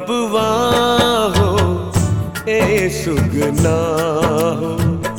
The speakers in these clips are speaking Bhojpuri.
बबुआ हो ए सुगना हो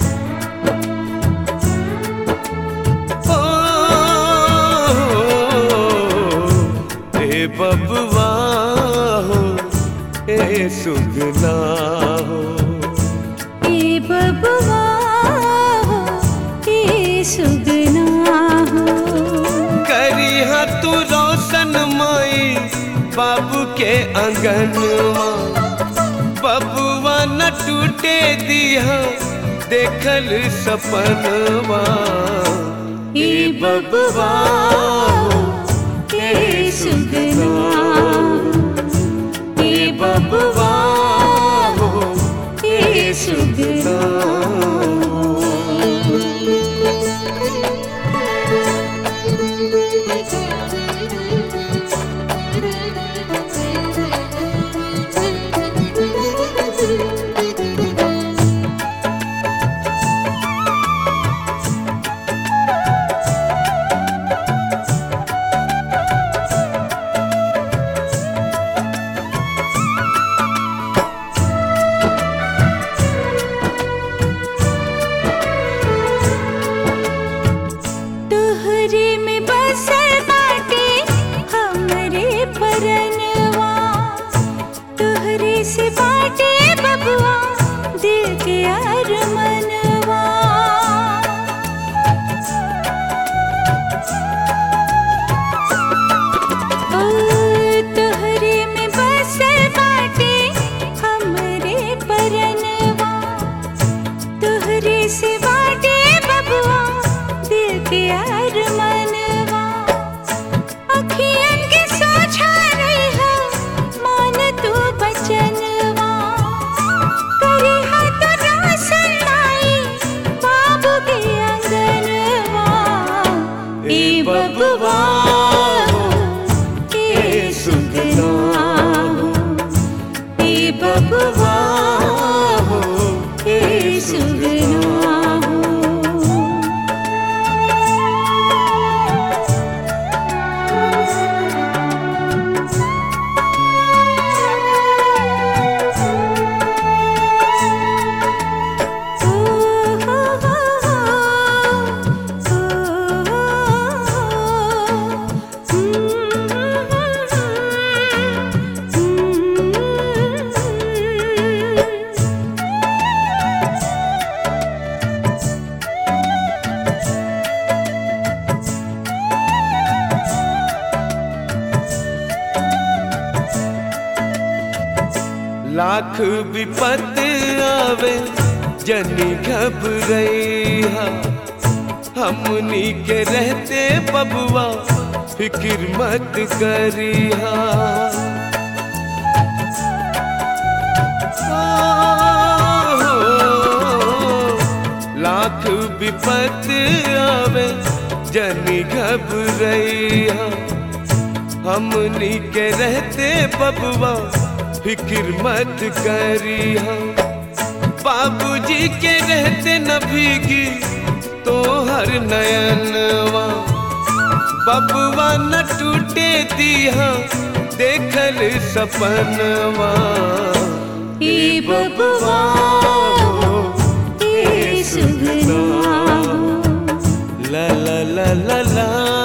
ओ, ए बबुआ हो ए सुगना हो ए बबुआ हो ए सुगना हो करी हा तू रोशन माई बाबू के अंगनवा बबुआ न टूटे दिया देखल सपनवा ए बबुआ हो ए सुगना ए बबुआ हो ए सुगना तोहरे में बसल बाटे हमरे परनवा तोहरे से बाटे बबुआ दिल के अरमनवा ओ तोहरे में बसल बाटे हमरे परनवा तोहरे से बाटे बबुआ दिल के अरमनवा अखियन के सोझा रहिहा मान तू बचनवा करे हाथ रोशन लाई बाबू के अंगनवा ए बबुआ ए सुगना ए बबुआ ए सुगना लाख विपत आवे जनी घबरैहा हमनी के रहते बबुआ फिक्र मत करिहा लाख विपत आवे जनी घबरैहा हमनी के रहते बबुआ फिक्र मत करिहा बाबूजी के रहते न भीगी तो हर नयनवा बबुआ न टूटे दिया देखल सपनवा ए बबुआ ए सुगना ला ला ला ला ला